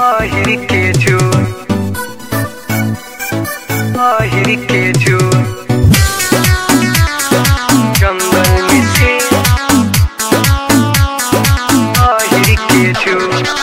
আহির के जो আহির के जो जंगल में से আহিर के जो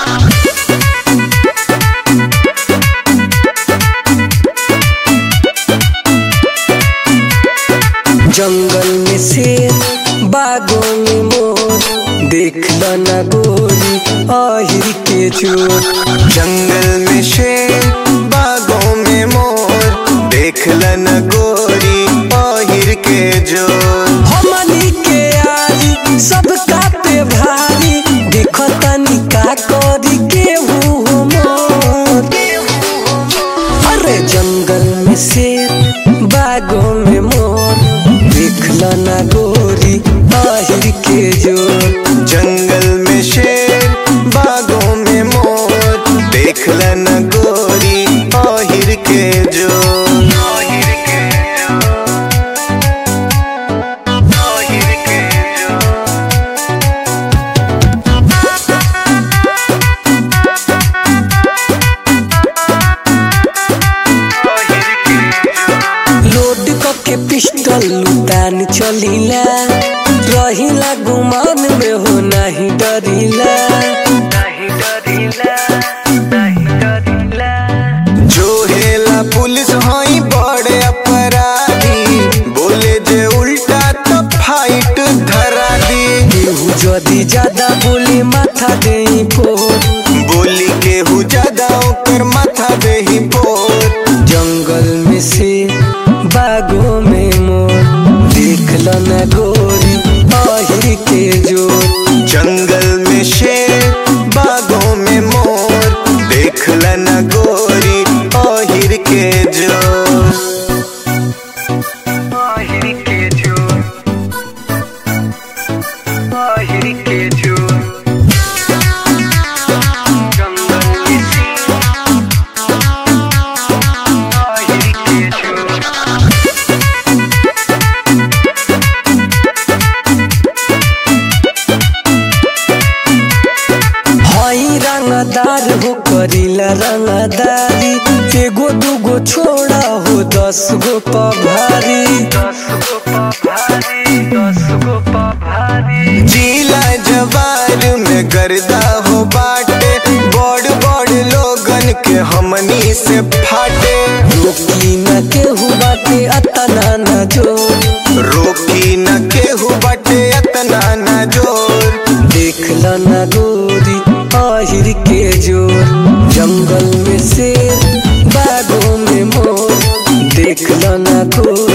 जंगल में शेर बागों में मोर देख न गोरी आहिर के चोर जंगल में शेर बागों में मोर देख लन गोरी पहिर के जो हमनी के आरी सबका पे भारी देखो तनी का करी के हूँ मोर अरे जंगल में शेर बागों में मोर देख न गोरी आहिर के जोर जंगल में शेर बागों में मोर देख लन गोरी पहिर के जो আহির के जो আহিर के जो আহিर के जो लोड के पिस्टल लुटान चलीला रहिला गुमान में हो नहीं डरीला नहीं डरिला नहीं डरिला जो हेला पुलिस हई बड़े अपराधी बोले जे उल्टा तो फाइट धरा दी केहू जदी ज्यादा बोले माथा दे पोर बोली केहू ज्यादा ओकर माथा देही पोर जंगल में से बागों में मोर देख न गोरी आहिर के जोर जंगल में शेर बागों में मोर देख न गोरी ओहिर के जो আহির के जो আহিर के जो जंगल में से আহিर के जो हई रंगदार हो करीला रंगदारी एगो दूगो छोड़ा हो दस गो पभारी दस गो भारी दस गो भारी जिला जवार में गर्दा हो बाटे बड़ बड़ लोगन के हमनी से फाटे रोकी न केहू बाटे अतना न जोर रोकी न केहू बाटे अतना न जोर देख ल न गोरी आहिर के जोर जंगल में शेर बागों में मोर देख ल न गोरी